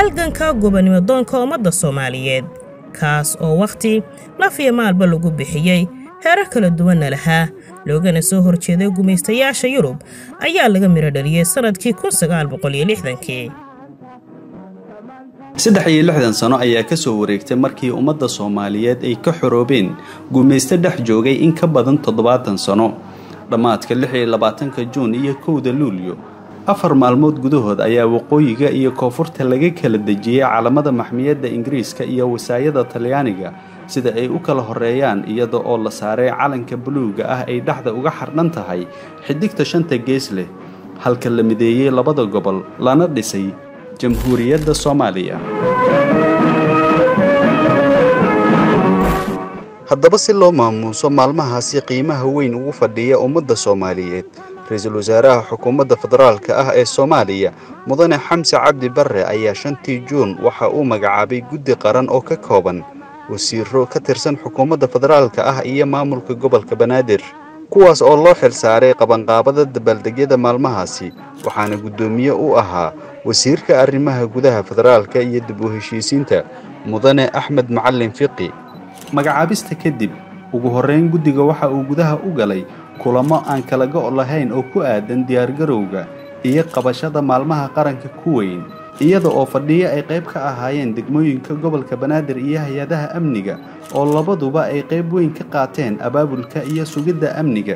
halganka gobonnimo doonka ummadda soomaaliyeed kaas oo wakhti laf iyo maalba lagu bixiyey heerar kala duwanna lahaa loogana soo horjeeday gumaystayaasha yurub ayaa laga midho dhaliyey sannadkii kun sagaal boqol iyo lixdankii saddex iyo lixdan sano ayaa ka soo wareegtay markii ummadda soomaaliyeed ay ka xoroobeen gumaysto dhex joogay in ka badan toddobaatan sano dhammaadka lix iyo labaatanka juun iyo kowda luulyo afar maalmood gudahood ayaa waqooyiga iyo koonfurta laga kala dejiyey calamada maxmiyadda ingiriiska iyo wasaayada talyaaniga sida ay u kala horeeyaan iyada oo la saaray calanka buluuga ah ay dhexda uga xardhan tahay xidigta shanta gees leh halka la mideeyey labada gobol lana dhisay jamhuuriyadda soomaaliya haddaba si loo maamuuso maalmahaasi qiimaha weyn ugu fadhiya ummadda soomaaliyeed ra-iisul wasaaraha xukuumadda federaalka ah ee soomaaliya mudane xamse cabdi barre ayaa shantii juun waxa uu magacaabay guddi qaran oo ka kooban wasiiro ka tirsan xukuumadda federaalka ah iyo maamulka gobolka banaadir kuwaas oo loo xil saaray qabanqaabada dabaaldegyada maalmahaasi waxaana guddoomiye u ahaa wasiirka arrimaha gudaha federaalka iyo dib u heshiisiinta mudane axmed macalin fiqi magacaabista kadib ugu horreyn guddiga waxa uu gudaha u galay kulamo aan kala go' lahayn oo ku aadan diyaargarowga iyo qabashada maalmaha qaranka ku weyn iyada oo fadhiyo ay qayb ka ahaayeen degmooyinka gobolka banaadir iyo hay-adaha amniga oo labaduba ay qayb weyn ka qaateen abaabulka iyo sugidda amniga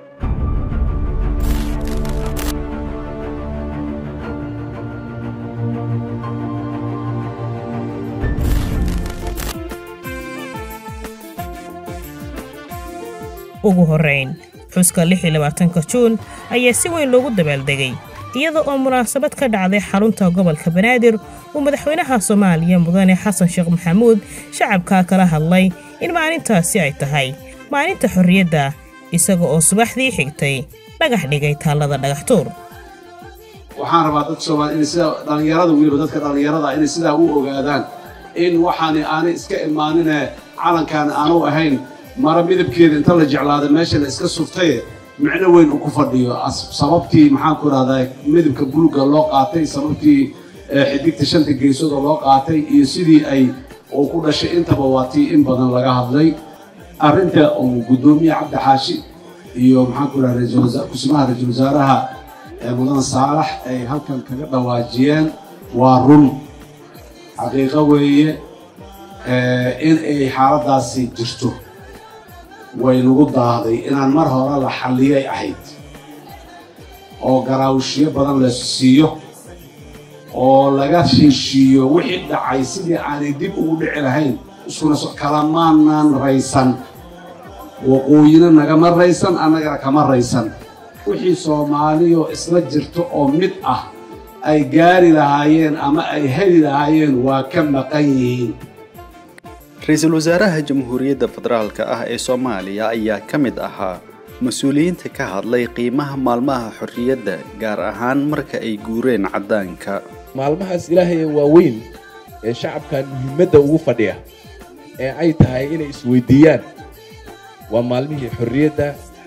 ugu horrayn xuska lix iyo labaatanka juun ayaa si weyn loogu dabaaldegay iyada oo munaasabad ka dhacday xarunta gobolka banaadir uu madaxweynaha soomaaliya mudane xasan sheekh maxamuud shacabkaa kala hadlay in maalintaasi ay tahay maalinta xorriyadda isaga oo subaxdii xigtay dhagax dhigay taallada dhagaxtuur waxaan rabaa dadka soomaaliya inay sida dhallinyarada weliba dadka dhallinyarada inay sidaa u ogaadaan in waxaani aanay iska imaanine calankaan aanu ahayn mara midabkeeda inta la jeclaada meesha la iska suftaye micno weyn uu ku fadhiyo sababtii maxaan ku rahdaa midabka buluga loo qaatay sababtii xidigta shanta geesooda loo qaatay iyo sidii ay uu ku dhashay intaba waa tii in badan laga hadlay arrinta uu guddoomiye cabdi xaashi iyo maxaan ku rahdaa kusimaha ra-iisul wasaaraha mudan saalax ay halkan kaga dhawaajiyeen waa run xaqiiqo weeye in ay xaaladdaasi jirto way nagu daaday inaan mar hore la xalliyay ahayd oo garaawshiyo badan la siiyo oo laga heshiiyo wixii dhacay sidii aanay dib ugu dhici lahayn iskuna kalamaanan raysan waqooyina nagama raysan annagana kama raysan wixii soomaaliyo isla jirto oo mid ah ay gaari lahaayeen ama ay heli lahaayeen waa ka maqan yihiin ra-iisul wasaaraha jamhuuriyadda federaalka ah ee soomaaliya ayaa ka mid ahaa mas-uuliyiinta ka hadlay qiimaha maalmaha xorriyadda gaar ahaan marka ay guureen caddaanka maalmahaas ilaahay waaweyn ee shacabkan muhiimadda ugu fadhiya ee ay tahay inay isweydiiyaan waa maalmihii xorriyadda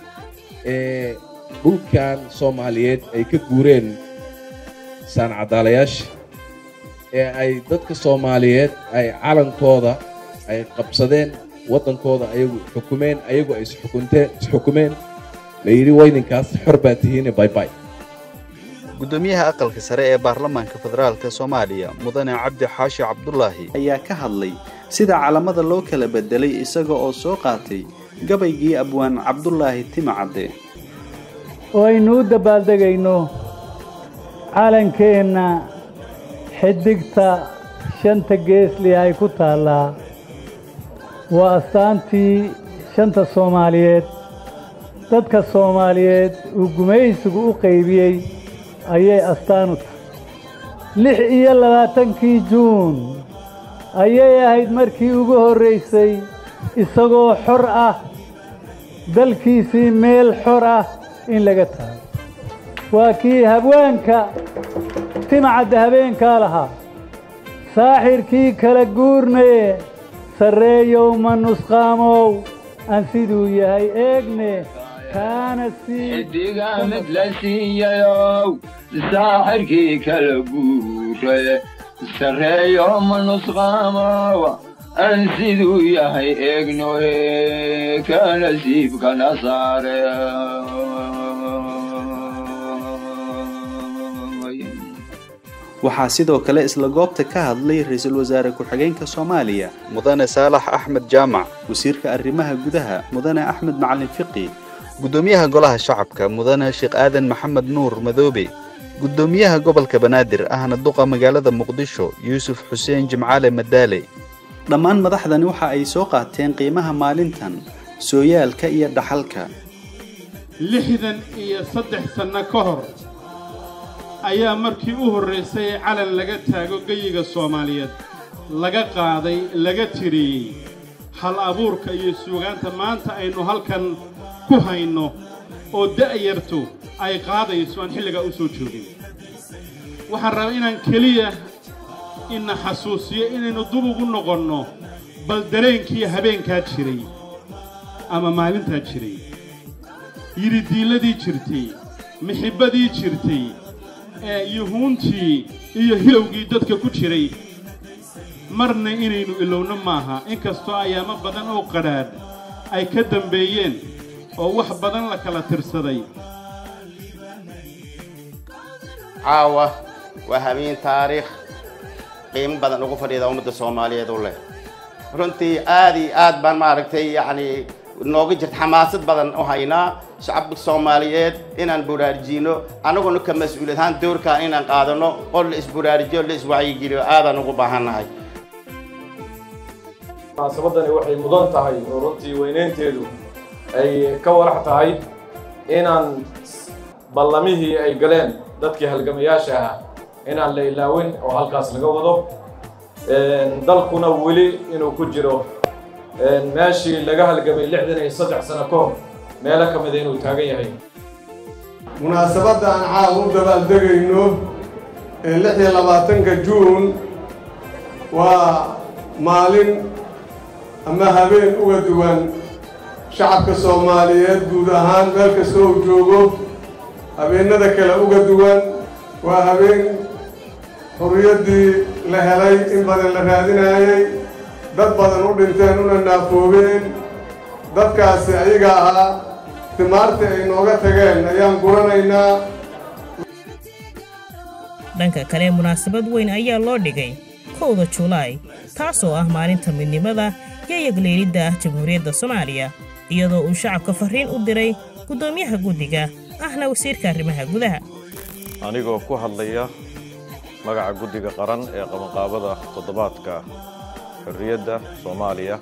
ee dhulkan soomaaliyeed ay ka guureen saancadaalayaasha ee ay dadka soomaaliyeed ay calankooda ay qabsadeen waddankooda ayagu xukumeen ayagu ay isxukunteen isxukumeen la yidhi wayninkaas xor baa tihiine baybay guddoomiyaha aqalka sare ee baarlamaanka federaalka soomaaliya mudane cabdi xaashi cabdulaahi ayaa ka hadlay sida calamada loo kala bedelay isaga oo soo qaatay gabaygii abwaan cabdulaahi timacadde oo aynu u dabbaaldegayno calankeenna xidigta shanta geesli ay ku taallaa waa astaantii shanta soomaaliyeed dadka soomaaliyeed uu gumaysigu u qaybiyey ayay astaan u tahay lix iyo labaatankii juun ayay ahayd markii ugu horraysay isagoo xor ah dalkiisii meel xor ah in laga tago waa kii habwaanka timcadda habeenkaa lahaa saaxirkii kala guurnaye sarreeyow ma nusqaamow aan siduu yahay eegne kaana sii xidiga mid la siiyayow saaxirkii kala guuraye sareeyo ma nusqaamawa aan siduu yahay eegno ee ka nasiibkana saare waxaa sidoo kale isla goobta ka hadlay ra-iisul wasaare ku-xigeenka soomaaliya mudane saalax axmed jaamac wasiirka arrimaha gudaha mudane axmed macalin fiqi guddoomiyaha golaha shacabka mudane sheekh aadan maxamed nuur madoobe guddoomiyaha gobolka banaadir ahna duqa magaalada muqdisho yuusuf xuseen jimcaale madaale dhammaan madaxdani waxa ay soo qaateen qiimaha maalintan sooyaalka iyo dhaxalka lixdan iyo saddex sanno ka hor ayaa markii u horraysay ee calan laga taago geyiga soomaaliyeed laga qaaday laga tiriyey hal abuurka iyo suugaanta maanta aynu halkan ku hayno oo da'yartu ay qaadayso aan xilligaa u soo joogin waxaan rabaa inaan keliya ina xasuusiyo inaynu dub ugu noqonno bal dareenkii habeenkaa jiray ama maalintaa jiray yidhidiilladii jirtay mixibbadii jirtay ee yuhuuntii iyo hilowgii dadka ku jiray marna inaynu ilowno maaha inkastoo ayaamo badan oo qadhaadh ay ka dambeeyeen oo wax badan la kala tirsaday caawa waa habeen taariikh qiimo badan ugu fadhiida ummadda soomaaliyeed u leh runtii aad iyo aad baan maaragtay yacni nooga jirta xamaasad badan u haynaa shacabka soomaaliyeed inaan buraarjiino annaguna ka mas-uuliyad ahaan doorkaan inaan qaadano oo la isburaarijiyo la iswacyigeliyo aadaan ugu baahannahay munaasabadani waxay mudan tahay oo runtii weynaynteedu ay ka walax tahay inaan ballamihii ay galeen dadkii halgamayaasha ahaa inaan la ilaawin oo halkaas laga wado dalkuna weli inuu ku jiro meeshii laga halgamay lixdan iyo saddex sano ka hor meelo ka mida inuu taagan yahay munaasabadda aan caawa u dabaaldegayno ee lix iyo labaatanka juun waa maalin ama habeen uga duwan shacabka soomaaliyeed guud ahaan meel kasta uu joogo habeennada kale uga duwan waa habeen xurriyaddii la helay in badan la raadinaayey dad badan u dhinteen una naafoobeen dadkaasi ayaga ahaa timaartii ay nooga tageen ayaan guranaynaa dhanka kale munaasabad weyn ayaa loo dhigay kowda julaay taasoo ah maalinta midnimada iyo yagleelidda ah jamhuuriyadda soomaaliya iyadoo uu shacabka farriin u diray guddoomiyaha guddiga ahna wasiirka arrimaha gudaha anigoo ku hadlaya magaca guddiga qaran ee qabanqaabada toddobaadka xorriyadda soomaaliya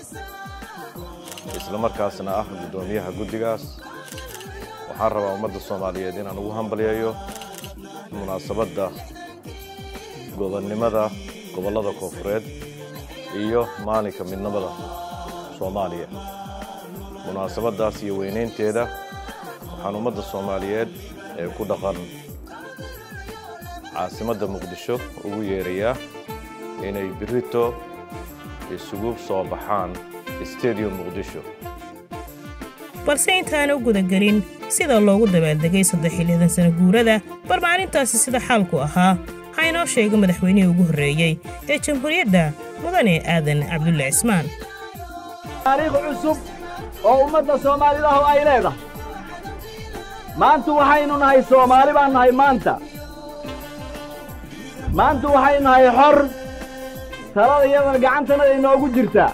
isla markaasna ah guddoomiyaha guddigaas waxaan rabaa ummadda soomaaliyeed inaan ugu hambalyeeyo munaasabadda gobonnimada gobollada koonfureed iyo maalinka midnimada soomaaliya munaasabaddaas iyo weynaynteeda waxaan ummadda soomaaliyeed ee ku dhaqan caasimadda muqdisho ugu yeerayaa inay birito isugu soo baxaan stadium muqdisho balse intaana u gudagelin sida loogu dabaaldegay saddex iyo lixdan sano guurada bar maalintaasi sida xaalku ahaa waxaa inoo sheegay madaxweynihii ugu horreeyey ee jamhuuriyadda mudane aadan cabdulle cismaan taariikh cusub oo ummadda soomaalidahu ay leedahay maanta waxaynu nahay soomaali baan nahay maanta maanta waxaynu nahay xor talada iyadana gacantana inoogu jirtaa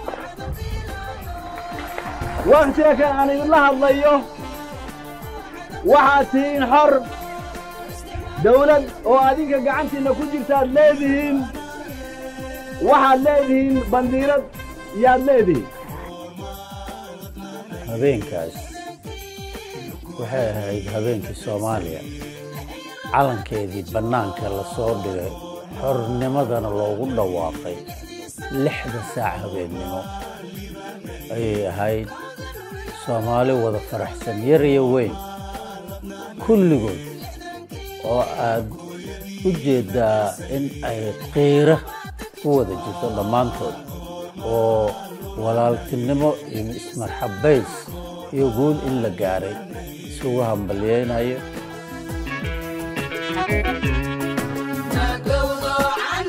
wakhtiga kan aan idinla hadlayo waxaad tihiin xor dawlad oo adinka gacantiinna ku jirtaad leedihiin waxaad leedihiin bandiirad iyaad leedihiin habeenkaas waxay ahayd habeenkii soomaaliya calankeedii bannaanka la soo dhigay xornimadana loogu dhawaaqay lixda saac habeennimo ayay ahayd soomaali wada faraxsan yar iyo weyn kulligood oo aad u jeeddaa in ay qiira ku wada jirto dhammaantood oo walaaltinimo iyo ismarxabbays iyo guul in la gaaray isugu hambalyaynayo Go, go,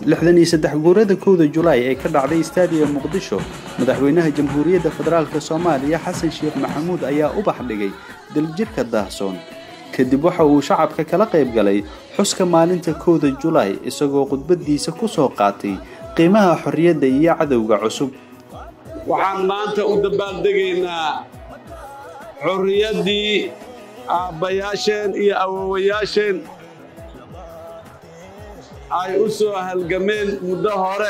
lixdan iyo saddex guurada kowda julaay ee ka dhacday istaadiga muqdisho madaxweynaha jamhuuriyadda federaalk soomaaliya xasan sheekh maxamuud ayaa ubax dhigay daljirka daahsoon kadib waxa uu shacabka kala qayb galay xuska maalinta kowda julaay isagoo khudbadiisa ku soo qaatay qiimaha xorriyadda iyo cadowga cusub waxaan maanta u dabaaldegaynaa xorriyaddii aabbayaasheen iyo awowayaasheen ay u soo halgameen muddo hore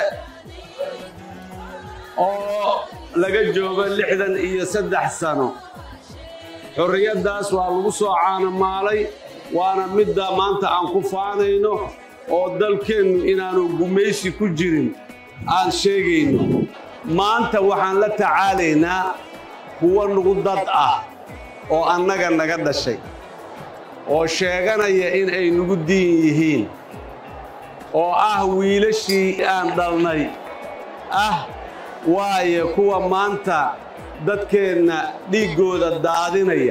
oo laga joogo lixdan iyo saddex sano xorriyaddaas waa lagu soo caanamaalay waana midda maanta aan ku faanayno oo dalkeennu inaanu gumaysi ku jirin aan sheegayno maanta waxaan la tacaalaynaa kuwa nugu dad ah oo annaga naga dhashay oo sheeganaya in ay nugu diin yihiin oo ah wiilashii aan dhalnay ah waaye kuwa maanta dadkeenna dhiiggooda daadinaya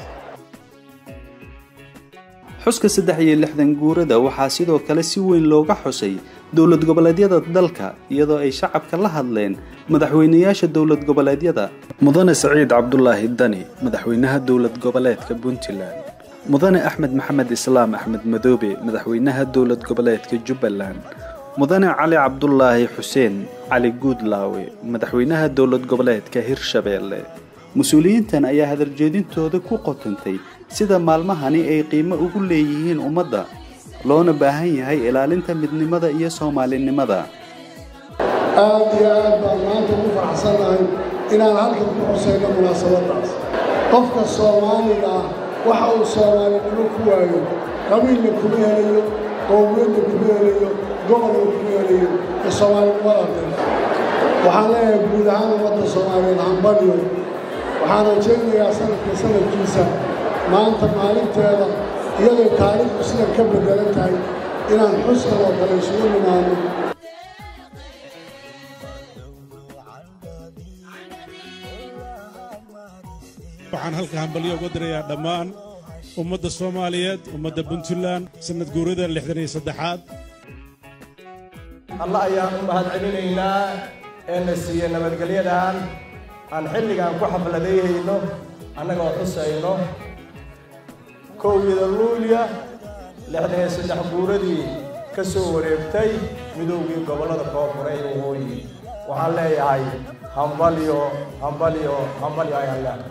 xuska saddex iyo lixdan guurada waxaa sidoo kale si weyn looga xusay dowlad goboleedyada dalka iyadoo ay shacabka la hadleen madaxweynayaasha dowlad goboleedyada mudane saciid cabdulaahi dani madaxweynaha dowlad goboleedka puntland mudane axmed maxamed islaam axmed madoobe madaxweynaha dowlad goboleedka jubbaland mudane cali cabdulaahi xuseen cali guudlaawe madaxweynaha dowlad goboleedka hirshabeelle mas-uuliyiintan ayaa hadaljeedintooda ku qotantay sida maalmahani ay qiimo ugu leeyihiin ummadda loona baahan yahay ilaalinta midnimada iyo soomaalinimada aad iyo aad baan maanta ugu faraxsannahay inaan halkan ku xusayno munaasabaddaas qofka soomaaliga ah waxa uu soomaalinimo ku waayo qabiilna kuma helayo qowmiyadna kuma helayo gobolna kuma helayo ee soomaalinimada dhan waxaan leeyahay guud ahaan ummadda soomaaliyeed hambalyo waxaan rajaynayaa sanadka sanadkiisa maanta maalinteeda iyadoo taariikhdu sidan ka beddelan tahay inaan xuskan oo kale isugu nimaano waxaan halka hambalyo uga dirayaa dhammaan ummadda soomaaliyeed ummadda puntland sanad guurada lixdan iyo saddexaad alla ayaan u mahad celinaynaa ee na siiye nabadgelyadan aan xilligaan ku xafladayhayno annagoo xusayno kowgida luulya lixdan iyo saddex guuradii ka soo wareegtay midowgii gobollada koonfure ee waqooyi waxaan leeyahay hambalyo hambalyo hambalyo ayaan leeyahay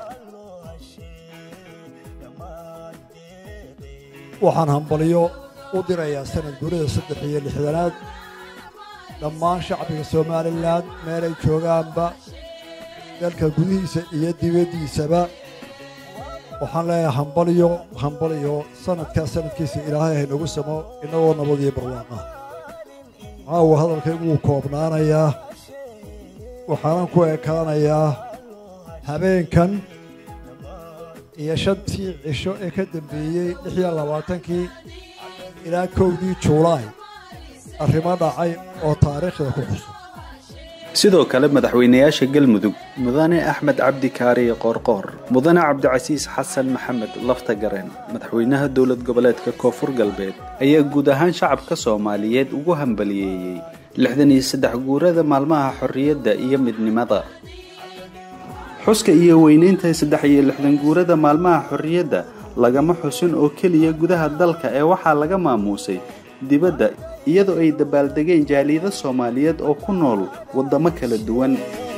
waxaan hambalyo u dirayaa sanad guurida saddex iyo lixdanaad dhammaan shacbiga somalilan meelay joogaanba dalka gudihiisa iyo dibaddiisaba waxaan leeyahay hambalyo hambalyo sanadkaa sanadkiisa ilaahay haynagu samo innagoo nabad iyo barwaaqa caawa hadalkaygu wuu koobnaanayaa waxaanan ku ekaanayaa habeenkan iyo shantii cisho ee ka dambeeyey lix iyo labaatankii ilaa kowdii juulaay arrimo dhacay oo taariikhda ku xusan sidoo kale madaxweynayaasha galmudug mudane axmed cabdi kaariye qoorqoor mudane cabdicasiis xasan maxamed laftagareen madaxweynaha dowlad goboleedka koonfur galbeed ayaa guud ahaan shacabka soomaaliyeed ugu hambaliyeeyey lixdan iyo saddex guurada maalmaha xorriyadda iyo midnimada xuska iyo weynaynta saddex iyo lixdan guurada maalmaha xorriyadda lagama xusin oo keliya gudaha dalka ee waxaa laga maamuusay dibadda iyadoo ay dabaaldegeen jaaliyado soomaaliyeed oo ku nool waddamo kala duwan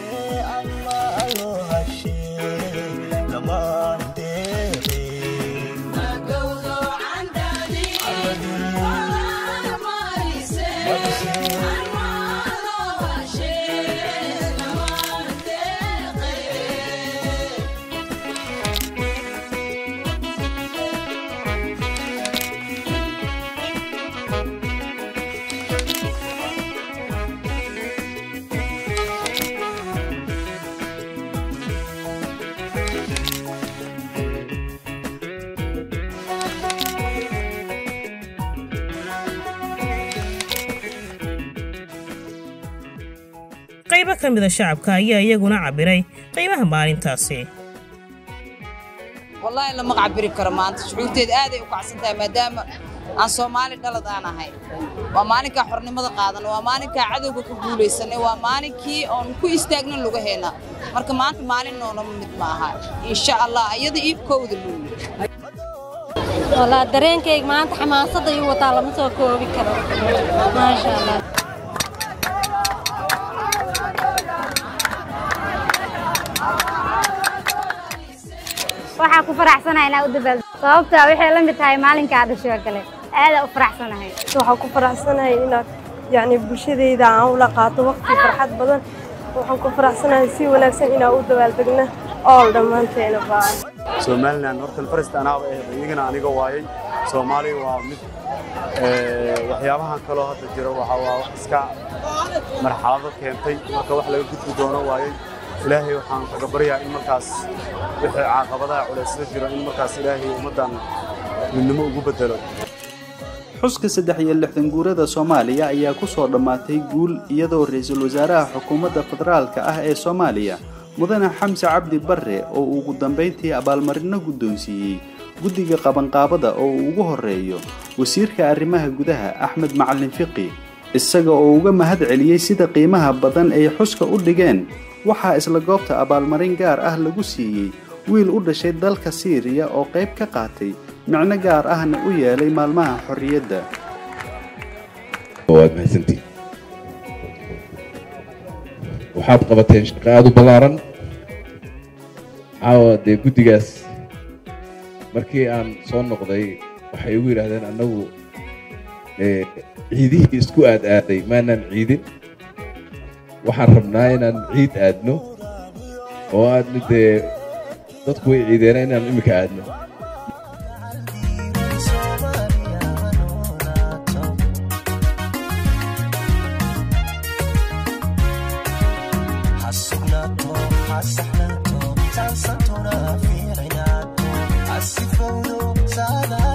qaybo ka mida shacabka ayaa iyaguna cabbiray qiimaha maalintaasi wallaahi lama cabiri karo maanta shucuurteed aaday u kacsan tahay maadaama aan soomaali dhalad aan ahay waa maalinkaa xornimada qaadan waa maalinkaa cadowga ka guulaysanay waa maalinkii oon ku istaagnan lugaheena marka maanta maalin noonama mid ma aha insha allah iyada iibkooda luuli والله dareenkayga maanta xamaasadda ii wataa lama soo koobi karo maasha allah waxaa ku faraxsanahay inaa u dabaal sababtaa waxay la mid tahay maalinkaa dhashoo kale aadaa u faraxsanahay waxaan ku faraxsanahay inaad yacni bulshadayda aan ula qaato waqti farxad badan waxaan ku faraxsanahay si wanaagsan inaan u dabaaldegna ool dhammaanteena baa somalilan hortan farista anaaba ahayd iyagana aniga waayay soomaaliya waa mid waxyaabahan kaloo hadda jira waxa waa wax iska marxalado keentay marka wax laga gudbi doono waayay ilaahay waxaan kaga baryaa in markaas wixii caaqabadaha culaysada jiro in markaas ilaahay ummaddan midnimo ugu bedelo xuska saddex iyo lixdan guurada soomaaliya ayaa ku soo dhammaatay guul iyadoo ra-iisul wasaaraha xukuumadda federaalka ah ee soomaaliya mudane xamse cabdi barre oo uu ugu dambayntii abaalmarino guddoonsiiyey guddiga qabanqaabada oo uu ugu horreeyo wasiirka arrimaha gudaha axmed macalin fiqi isaga oo uga mahad celiyey sida qiimaha badan ay xuska u dhigeen waxaa isla goobta abaalmarin gaar ah lagu siiyey wiil u dhashay dalka siiriya oo qayb ka qaatay micno gaar ahna u yeelay maalmaha xorriyadda waad mahadsantiin waxaad qabateen shaqo aada u ballaaran caawa dee guddigaas markii aan soo noqday waxay igu yidhaahdeen annagu ciidihii isku aad aaday maanaan ciidin waxaan rabnaa inaan ciid aadno oo aadna dee dadku way ciideena inaan imika aadno حسحناته تنسى تنافي عناته السفود سادة